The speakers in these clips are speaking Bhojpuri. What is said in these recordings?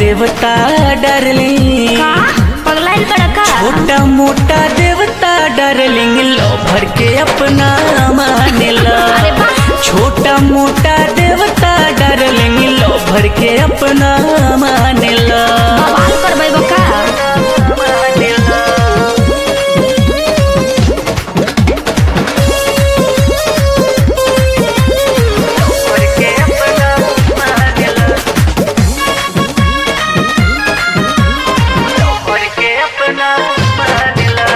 देवता डार्लिंग का पगलाइल बड़ा का छोटा मोटा देवता डार्लिंग लो भर के अपना मानेला अरे वाह छोटा मोटा देवता डार्लिंग लो भर के अपना मानेला बवाल करबै बका मानेला भर के अपना मानेला भर के अपना मानेला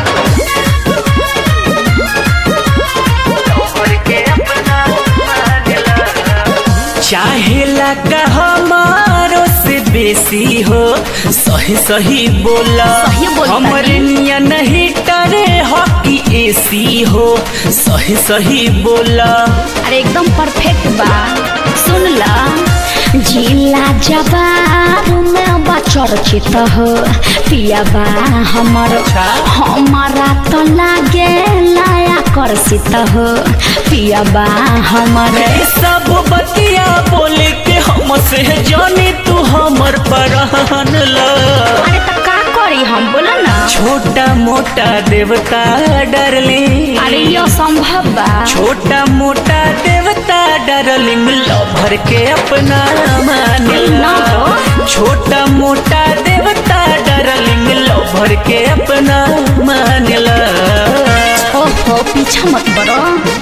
भर के अपना मानेला चाहेला का हमारो से बेसी हो सही सही बोला सही बोलता हमर है। निया नहीं टरे हॉकी एसी हो सही सही बोला अरे एकदम परफेक्ट बा सुन ला जिला जवार में बा चर्चित हो पिया बा हमर हमारा तो लागे लाया कर्षित हो पिया बा हमर ए सब बतिया बोले के हम से जाने तू हमर परहन ला अरे तो का करी हम बोला ना छोटा मोटा देवता डरले अरे यो संभव बा छोटा मोटा देवता डरलिंग लो भर के अपना मानेला ना हो। छोटा मोटा देवता डरलिंग लो भर के अपना मानेला ओहो पीछा मत बड़ो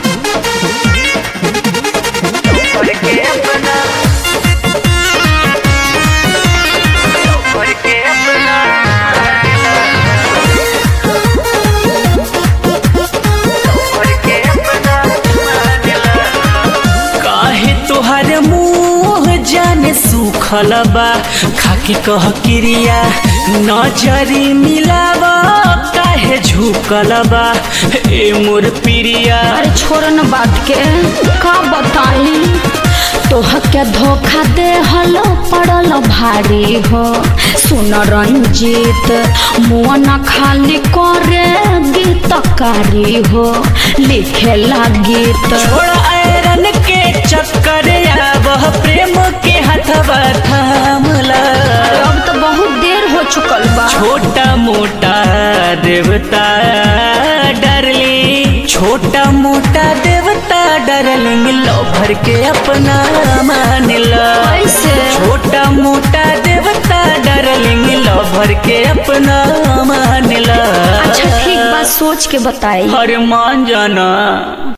भर के अपना भर के अपना भर के अपना मानेला काहे तोहर मुंह जाने सुखल बा खाकी कह क्रिया नजरी मिलावा काहे झुकल बा ए मोर प्रिया अरे छोड़ न बात के का बताई तोह के धोखा दे हलो पड़ल भारी हो सुन रंजीत मुआ न खाली करे गीतकारी हो लिखे ला गीत छोड़ा आयरन के चक्कर वह प्रेम के हथवा थामला अब तो बहुत देर हो चुकल बा छोटा मोटा देवता डरली छोटा मोटा देवता डरलिंग लो भर के अपना मानला कैसे छोटा मोटा देवता डरलिंग लो भर के अपना मानला अच्छा ठीक बात सोच के बताई हर मान जाना